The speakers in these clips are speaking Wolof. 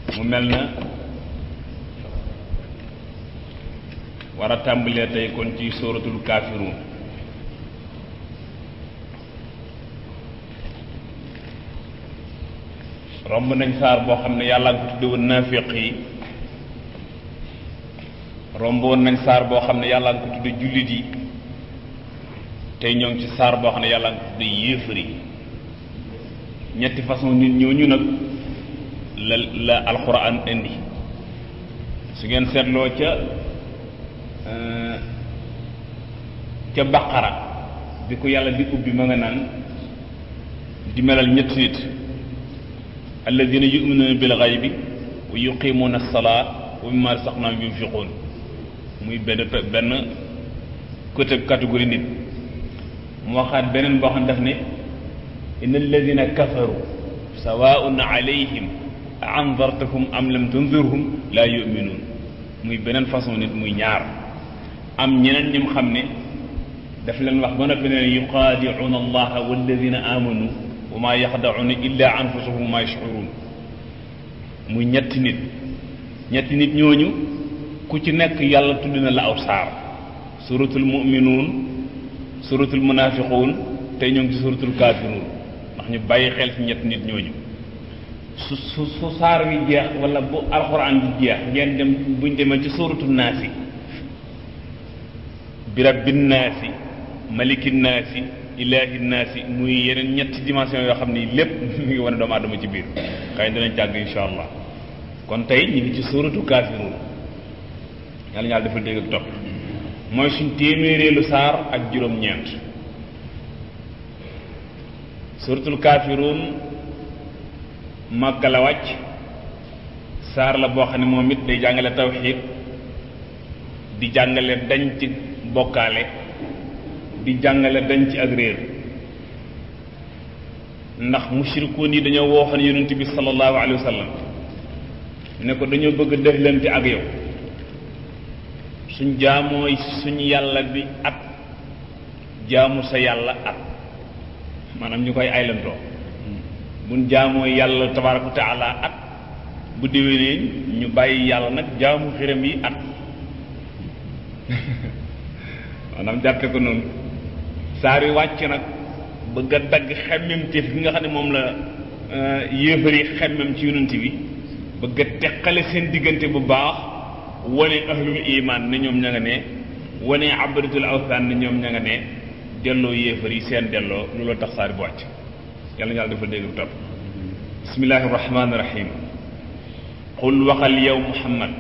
mu mel na war a tàmbalee tey kon ci sóoratul kaafiruun romb nañ saar boo xam ne yàlla nga ko tudde woon naafiq yi romboon nañ saar boo xam ne yàlla nga ko tudde jullit yi tey ñoo ngi ci saar boo xam ne yàlla nga ko tudde yéefar yi ñetti façon nit ñooñu nag la la alxuraan indi su ngeen seetloo ca ca baqara bi ko yàlla di ubbi ma nga naan di melal ñetti nit alladina yuminuuna bil xaybi wa yuqimuuna alsalaa wa mimma razaqnaahum yunfiquun muy benn benn côté catégorie nit mu waxaat beneen boo xam ne daf ne inna alladina kafaru sawaun alayhim a anzartahum am lam tunzirhum laa yuminuun muy beneen façon nit muy ñaar am ñeneen ñum xam ne daf leen wax ba noppi ne yuqaadicuuna allaha walladina amanu wa maa yaxdacuuna illa anfusahum wa maa yashcuruun muy ñetti nit ñetti nit ñooñu ku ci nekk yàlla tudd na la aw saar suratul muminuun suratul munafiquun tey ñoo ngi ci suratul kaafiruun ndax ñu bàyyi xel ci ñetti nit ñooñu su su su saar wi jeex wala bu alxuraan bi jeex ngeen dem buñ demee ci suratul naasi bi rabbin naasi malikin naasi ilaahi naasi muy yeneen ñetti dimension yoo xam ni lépp mi ngi wane doomu aadama ci biir xëy danañ jàgg insha allah kon tey ñu ngi ci suratu kaafiruun yàlla ñaar dafa dégg ak topp mooy suñ téeméereelu saar ak juróom-ñeent suratul kaafiruun Makka la wàcc saar la boo xam ne moom it day jàngale tawxiid di jàngale dañ ci bokkaale di jàngale dañ ci ak réer ndax mushrikuun yi dañoo wooxoon yonent bi sallallahu alayhi wa sallam ne ko dañoo bëgg deflante ak yow suñ jaamooy suñ yàlla bi at jaamu sa yàlla at maanaam ñu koy aylantoo buñ jaamooy yàlla tabaaraka wa taala at bu déwénee ñu bàyyi yàlla nag jaamu xiram yi at maanaam jàppe ko noonu saar yi wàcc nag bëgg a dagg xemmemteef bi nga xam ne moom la yéefar yi xemmem ci yonent bi bëgg a teqale seen diggante bu baax wane ahlul iman ne ñoom ña nga ne wane abadatul awthan ne ñoom ña nga ne delloo yéefar yi seen delloo looloo tax saar bu wàcc yàlla ñàlla dafa dégg bu topp bismillahi rahmaani rahim qul waxal yow muhammad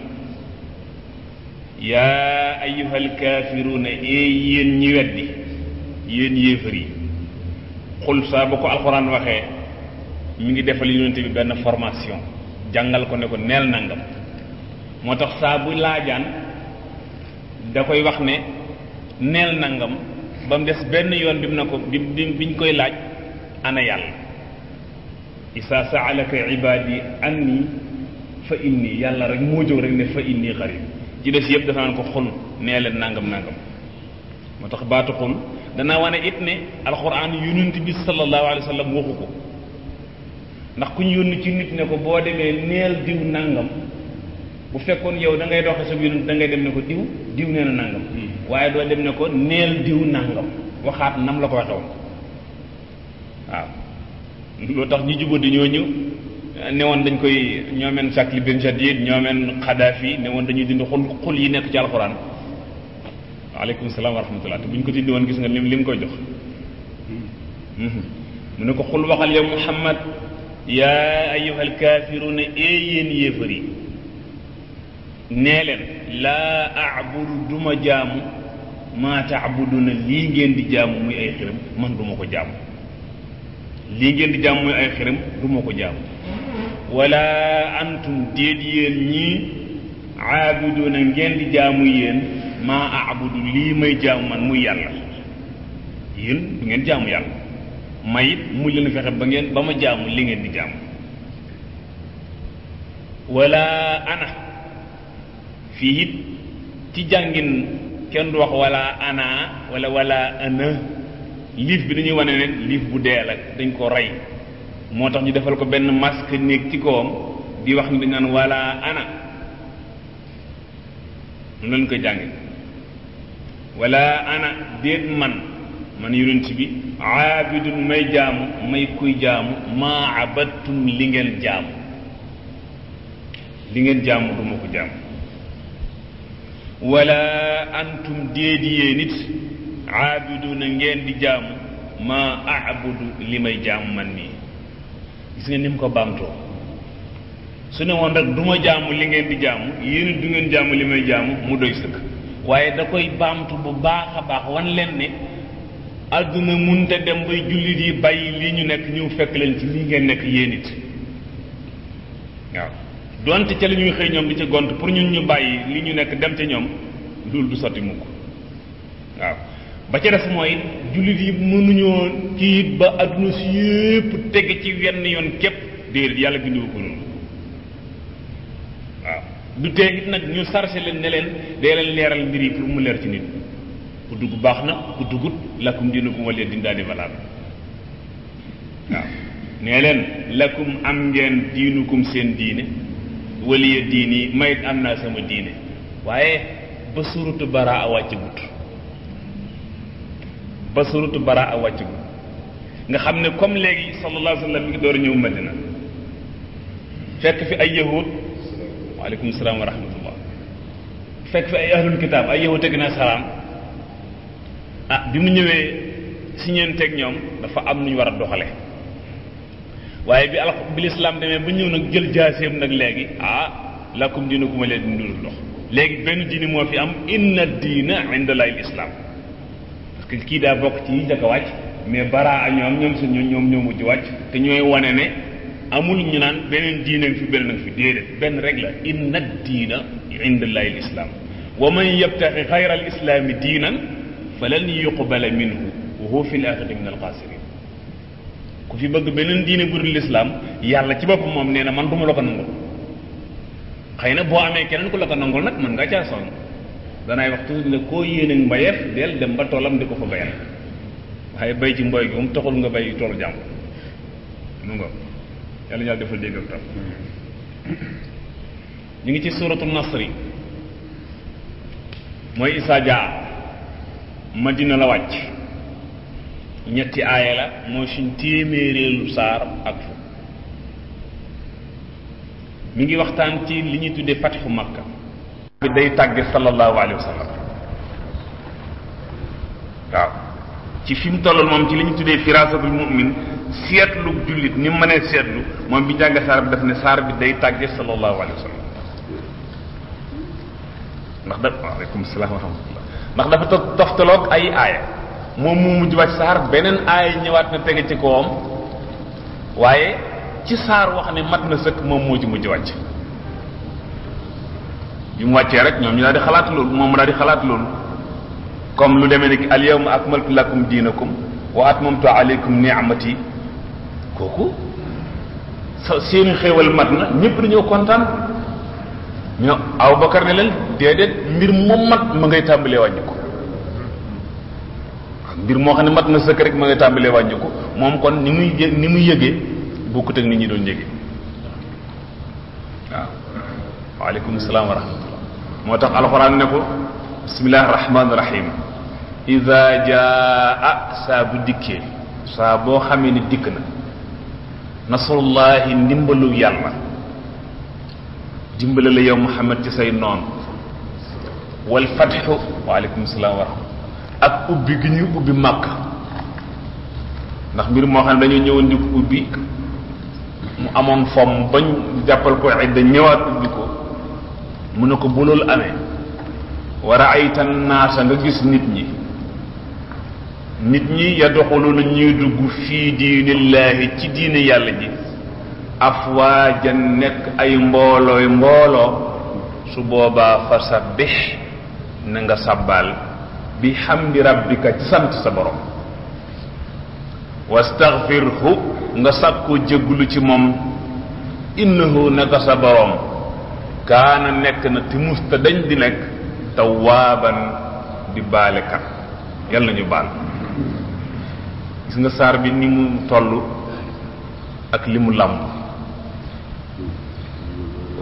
yaa ayyuhal kaafiruuna ee yéen ñi weddi yéen yéefar yi xul saa ba ko alxuraan waxee mi ngi defal yonente bi benn formation jàngal ko ne ko neel nangam moo tax saa bu laajaan da koy wax ne neel nangam ba mu des benn yoon bi mu ne ko bi biñ koy laaj ana yàlla isa saalaka ibaadi anni fa inni yàlla rek moo jóg rek ne fa inni xarib ci des yëpp dafa naan ko xul nee leen nangam nangam moo tax baatu xul danaa wane it ne alxuraan yonent bi sallallahu alayhi wa sallam waxu ko ndax ku ñu yónni ci nit ne ko boo demee neel diw nangam bu fekkoon yow da ngay doxe sa yonent da ngay dem ne ko diw diw nee na nangam waaye doo dem ne ko neel diw nangam waxaat nam la ko waxe woon waaw loo tax ñi jubadi ñooñu ne woon dañ koy ñoomeen Sakli Ben Jadid ñoomeen Xadaafi ne woon dañuy dindi xul xul yi nekk ci alxuraan waaleykum salaam wa rahmatullah te bu ñu ko dindi woon gis nga lim lim koy jox mu ne ko xul waxal yow Muhammad yaa ayyuhal kaafiruuna ee yéen yéefar yi nee leen laa abudu duma jaamu maa taabuduna lii ngeen di jaamu muy ay xiram man duma ko jaamu lii ngeen di jaamu muy ay xiram duma ko jaamu wala antum déet yéen ñii aabiduna ngeen di jaamu yéen maa abudu lii may jaamu man muy yàlla yéen du ngeen jaamu yàlla may it mu leen fexe ba ngeen ba ma jaamu li ngeen di jaamu wala ana fii it ci jàngin kenn du wax wala ana wala wala ana liif bi dañuy wane ne liif bu dee la dañ ko rey moo tax ñu defal ko benn masque néeg ci kawam di wax ni dañ naan wala ana mu lañ koy jànge wala ana déet man man yonent bi aabidun may jaamu may kuy jaamu maa abattum li ngeen jaamu li ngeen jaamu du ma ko jaamu wala antum déet yee nit aabiduna ngeen di jaamu maa abudu li may jaamu man nii gis nga ni mu ko baamtoo su ne woon rek du ma jaamu li ngeen di jaamu yéen du ngeen jaamu li may jaamu mu doy sëkk waaye da koy baamtu bu baax a baax wan leen ne àdduna munte dem bay jullit yi bàyyi lii ñu nekk ñëw fekk leen ci lii ngeen nekk yéen it waaw donte ca la ñuy xëy ñoom di ca gont pour ñun ñu bàyyi li ñu nekk dem ca ñoom loolu du sotti mukk waaw ba ca def mooy jullit yi mënuñoo kii ba àdduna si yépp teg ci wenn yoon képp déedéet yàlla bindu ko noonu waaw du tee it nag ñu sarse leen ne leen dee leen leeral mbir yi pour mu leer ci nit ku dugg baax na ku duggut lakum diinukum waliya diin daal di valable waaw nee leen lakum am ngeen diinukum seen diine waliya diin yi mayit am naa sama diine waaye ba suratu baraa a wàcc gut ba suratu baraa a wàcc gut nga xam ne comme léegi sallallahu alayhi wa sallam mi ngi door a ñëw madina fekk fi ay yahud waaleykum salaam wa rahmatullah fekk fi ay ahlul kitaab ay yahud ak nasaraan ah bi mu ñëwee si ñeenteeg ñoom dafa am nu ñu war a doxale waaye bi al bi lislaam demee ba ñëw nag jël jaaseem nag léegi ah lakum diinukum waliya diin dul dox léegi benn diini moo fi am inna diina inda llahi lislaam parce que kii daa bokk ci yi njëkk a wàcc mais baraa a ñoom ñoom suñu ñoom ñoo mujj wàcc te ñooy wane ne amul ñu naan beneen diine fi beneen ak fi déedéet benn rek la inna diina inda llahi lislaam wa man yabtaxi xayra al islaami diinan falan yuqbala minhu wa huwa fi l axirati min alxaasirin ku fi bëgg beneen diine bu dul lislaam yàlla ci boppam moom nee na man du ma la ko nangul xëy na boo amee keneen ku la ko nangul nag mën nga caa sonn danaay wax toujours ne koo yéene mbayeef del dem ba toolam di ko fa bayal waaye bay ci mboy gi moom taxul nga bay toolu jàmm mu nga yàlla ñaar defal dégg ak tam ñu ngi ci suratu nasri mooy isaa jaa madina la wàcc ñetti aaya la mooy suñ téeméereelu saar ak fu mi ngi waxtaan ci li ñuy tuddee fatxu makka bi day tàgge sallallahu alayhi wa sallam waaw ci fi mu tolloon moom ci li ñu tuddee firasatul mu'min seetlu jullit ni mu mënee seetlu moom bi jàng saar bi daf ne saar bi day tàgge sallallahu alayhi wa sallam ndax da waaleykum salaam wa rahmatullah ndax dafa to toftaloog ay aaya moom mu mujj wàcc saar beneen aaya ñëwaat na tege ci kawam waaye ci saar wax ne mat na sëkk moom moo ci mujj wàcc bi mu wàccee rek ñoom ñu daal di xalaat loolu moom mu daal di xalaat loolu comme lu demee ni al yawma akmaltu lakum diinakum wa atmamtu alaykum ni'mati kooku sa seeni xéewal mat na ñëpp dañoo kontaan ñoo Abubakar ne leen déedéet mbir moom mat ma ngay tàmbalee wàññi ko mbir moo xam ne mat na sëkk rek ma ngay tàmbalee wàññi ko moom kon ni muy yë- ni muy yëgee bokkut ak nit ñi doon yëgee waaw waaleykum salaam wa rahmatullah moo tax alxuraan ne ko bismillahi rahmaani rahim ida jaa saa bu dikkee saa boo xamee ni dikk na nasrullahi ndimbalu yàlla dimbale la yow Muhammad ci say noon wal fatxu waaleykum salaam wa rahmatullah ak ubbi gi ñuy ubbi màkk ndax mbir moo xam ne dañoo ñëwoon di ko ubbi mu amoon fomm bañ jàppal ko idda ñëwaat ubbi ko mu ne ko bu loolu amee wa raayta naasa nga gis nit ñi nit ñi yadxuluna ñuy dugg fii diinillaahi ci diine yàlla ji afwaajan nekk ay mboolooy mbooloo su boobaa fa sabbix na nga sabbaal bi xamdi rabbika ci sant sa borom wastaxfirhu nga sàkkoo jéggulu ci moom innahu naka sa borom kaana nekk na ti musta dañ di nekk tawaaban di baalekat yàlla nañu baal gis nga saar bi ni mu toll ak li mu làmb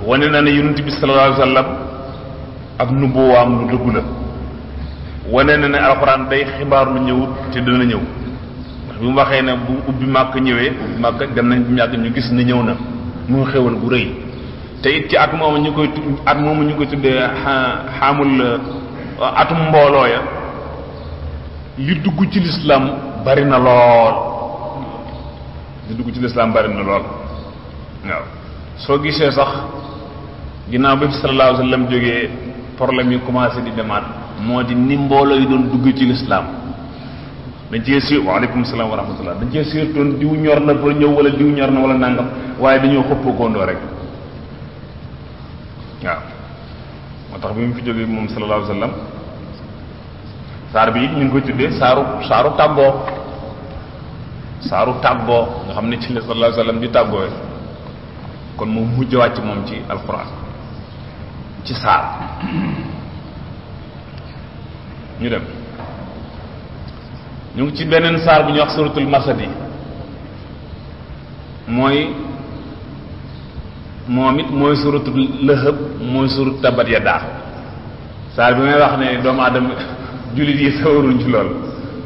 wane na ne yonent bi sallallahu alayhi wa sallam ak nubuwaam lu dëggu la wane na ne alxuraan day xibaar lu ñëwut te dana ñëw ndax bi mu waxee ne bu ubbi màkk ñëwee ubbi màkk dem nañ bu yàgg ñu gis ne ñëw na mu xewal gu rëy te it ci at moomu ñu koy at moomu ñu koy tuddee xaamul atum mbooloo ya li dugg ci lislaam bari na lool li dugg ci lislaam bari na lool waaw soo gisee sax ginnaaw bi fi sallallahu alayhi wa sallam jógee problème yi commencé di demaat moo di ni mbooloo yi doon dugg ci lislaam dañ cee siir waaleykum salaam wa rahmatullah dañ cee siirtoon diw ñor na pour ñëw wala diw ñor na wala nangam waaye dañoo xëppoo góondoo rek waaw moo tax bi mu fi jógee moom sallallahu alayhi wa sallam saar bi it ñu ngi koy tuddee saaru saaru tàggoo saaru tàggoo nga xam ne ci la sallallahu alayhi wa sallam di tàggoowe kon moom mujj wàcc moom ci alquran ci saar ñu dem ñu ngi ci beneen saar bu ñuy wax suratul masadi mooy moom it mooy suratul lëhëb mooy surat tabat yadaa saar bi may wax ne doomu aadama jullit yi sawaruñ ci lool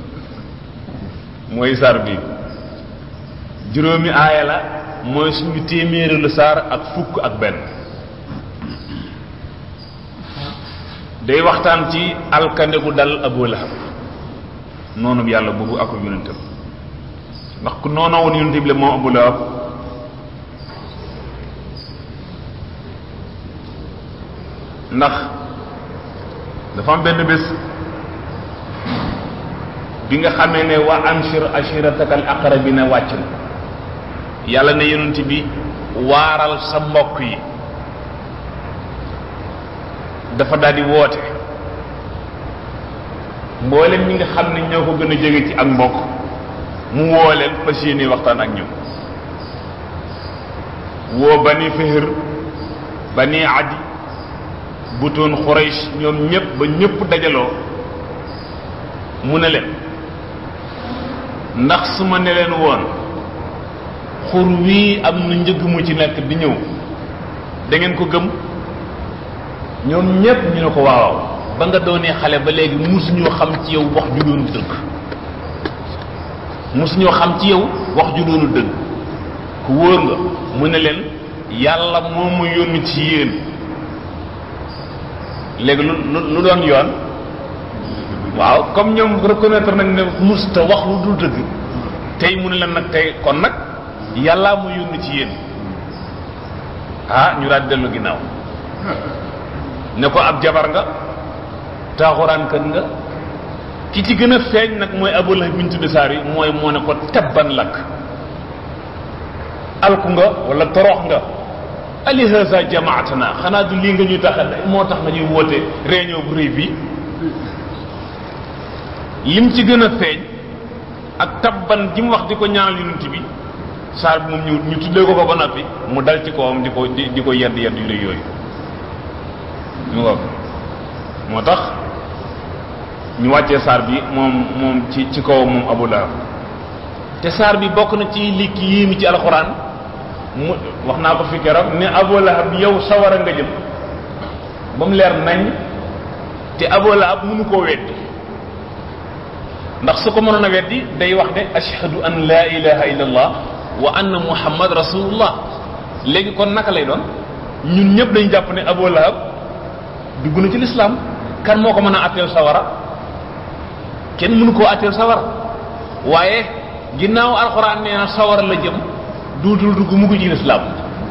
mooy saar bi juróomi aaya la mooy suñu téeméeri lu saar ak fukk ak benn day waxtaan ci alkande gu dal Abu Lahab noonu yàlla boobu ak yonentam ndax ku noonoo woon yonent bi la moom Abu Lahab ndax dafa am benn bés bi nga xamee ne wa anshir ashirataka al aqrabina wàcc na yàlla ne yonent bi waaral sa mbokk yi dafa daal di woote mboolem ñi nga xam ne ñoo ko gën a jege ci ak mbokk mu woo leen fas yéene waxtaan ak ñoom woo bani Fihr bani Adi butoon Xurays ñoom ñëpp ba ñëpp dajaloo mu ne leen ndax su ma ne leen woon xur wii am na njëg mu ci nekk di ñëw da ngeen ko gëm ñoom ñépp ñu ne ko waaw ba nga doonee xale ba léegi musuñoo xam ci yow wax ju doonu dëgg musuñoo xam ci yow wax ju doonu dëgg ku wóor nga mu ne leen yàlla moo ma yónni ci yéen léegi lu lu doon yoon waaw comme ñoom reconnaître nañ ne musta wax lu dul dëgg tey mu ne leen nag tey kon nag yàllaa mu yónni ci yéen ah ñu daal dellu ginnaaw ne ko ab jabar nga taaxuraankat nga ki ci gën a feeñ nag mooy Abu Lahab bi ñu tudde saar yi mooy moo ne ko tabban lakk alku nga wala torox nga ali haza jamaatana xanaa du lii nga ñuy tax moo tax nga ñuy woote réunion bu rëy bi lim ci gën a feeñ ak tabban ji mu wax di ko ñaanal yonent bi saar bi moom ñu ñu tuddee ko ko ba noppi mu dal ci kawam di ko di di ko yedd yedd yu rëy yooyu ñu nga moo tax ñu wàccee saar bi moom moom ci ci kawam moom Abu Lahab te saar bi bokk na ci li ki yéemi ci alxuraan mu wax naa ko fi keroog ne Abu Lahab yow sawara nga jëm ba mu leer nañ te Abu Lahab mënu koo weddi ndax su ko mënoon a weddi day wax ne ashhadu an la ilaha illa allah wa anna muhammad rasulullah léegi kon naka lay doon ñun ñëpp dañu jàpp ne Abu Lahab dugg na ci lislaam kan moo ko mën a atteel sawara kenn mënu koo atteel sawara waaye ginnaaw alxuraan nee na sawara la jëm duutul dugg mu ci lislaam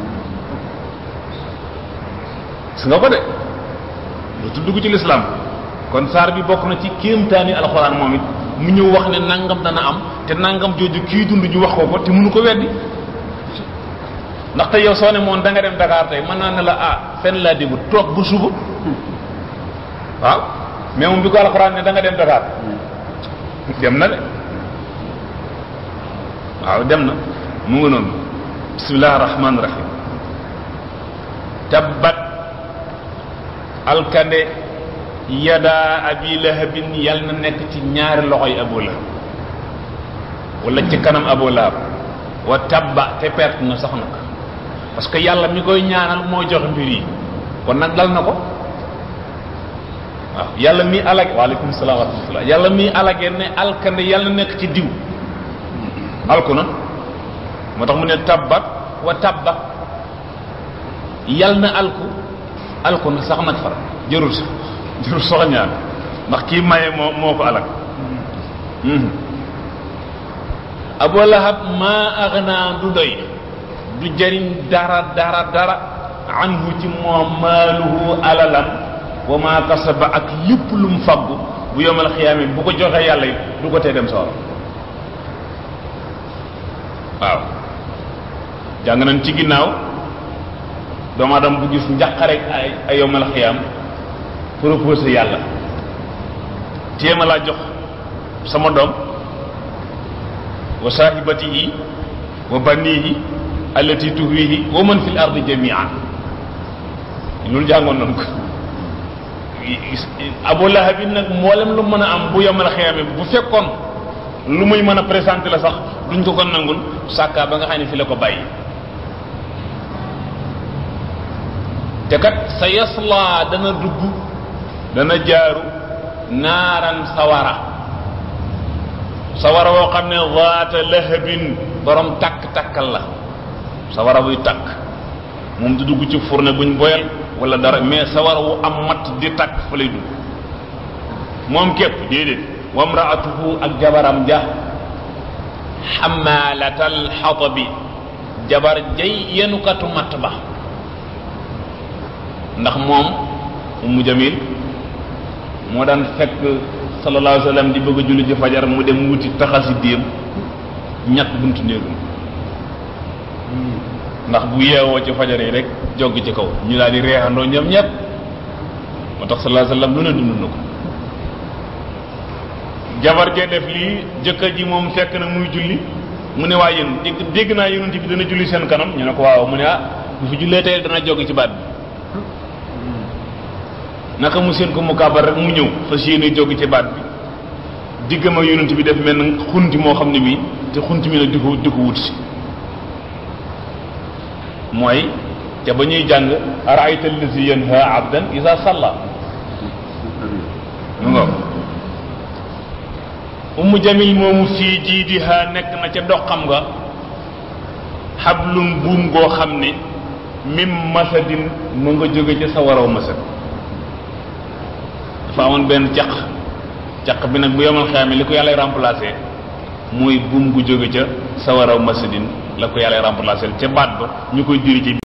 su nga ko de duutul dugg ci lislaam kon saar bi bokk na ci kéemtaani alxuraan moom it mu ñëw wax ne nangam dana am te nangam jooju kii dund ñu wax ko ko te mënu ko weddi ndaxte yow soo ne moom da nga dem Dakar tey mën naa ne la ah fenn laa déglu toog bu suba waaw mais moom bi ko alxuraan ne da nga dem Dakar dem na de waaw dem na mu ngi noonu bismillahi rahmaani rahim tabbat alkande yada abi lahabin yal na nekk ci ñaari loxoy abu lahab wala ci kanam abu lahab wa tabba te perte na sax nag parce que yàlla mi koy ñaanal moo joxe mbir yi kon nag dal na ko waaw yàlla mi alage waaleykum salaam wa rahmatullah yàlla mi alage ne alkande yàlla nekk ci diw alku na moo tax mu ne tabbat wa tabba yàlla na alku alku na sax nag far jërul sax jërul sox ñaan ndax kii maye moo moo ko alag abu lahab maa agna du doy du jëriñ dara dara dara anhu ci moom maaluhu alalam wa maa kasaba ak lépp lu mu faggu bu yomal xiyaame bu ko joxee yàlla yi du ko tee dem sawara waaw jàng nañ ci ginnaaw doomu aadama bu gis njàqare ay ay yomal xiyaam proposé yàlla téema laa jox sama doom wa saahibatihi wa banihi allati tuhwihi wa man fil ardi jamian loolu jàngoon nañ ko abu lahab nag mboolem lu mën a am bu yomal xiyaame bu fekkoon lu muy mën a présenté la sax duñ ko ko nangul sàkkaa ba nga xam ne fi la ko bàyyi te kat sa yaslaa dana dugg dana jaaru naaran sawara sawara woo xam ne zaata lahabin borom takk-takkal la sawara buy takk moom du dugg ci fourne buñ boyal wala dara mais sawara wu am matt di takk fa lay dugg moom képp déedéet wamraatuhu ak jabaram ja xamalatal xatabi jabar jay yenukatu matt ba ndax moom ummu jamil moo daan fekk sallallahu alayhi wa sallam di bëgg a julli ci fajar mu dem wuti taxasi déem ñett buntu néegum ndax bu yeewoo ci fajar yi rek joggi ci kaw ñu daal di reexandoo ñoom ñëpp moo tax sallallahu alayhi wa sallam lu ne dund na ko jabar jee def lii jëkkër ji moom fekk na muy julli mu ne waa yéen dégg dégg naa yonent bi dana julli seen kanam ñu ne ko waaw mu ne ah bu fi jullee tey dana joggi ci baat bi naka mu seen ko mu kaabar rek mu ñëw fas yéene joggi ci baat bi diggam ak yonent bi def mel na xunti moo xam ne bii te xunti mi nag di ko di ko wut si mooy te ba ñuy jàng araayta allazi yanha abdan isa salla mu nga ummu jamil moomu fii jiidiha nekk na ca doxam nga xablum buum goo xam ne mim masadin mu nga jóge ca sa waraw masad dafa amoon benn caq caq bi nag bu yomal xeame li ko yàlla remplacé mooy buum gu jóge ca sa waraw masadin la ko yàlla remplacé ca baat ba ñu koy diri ci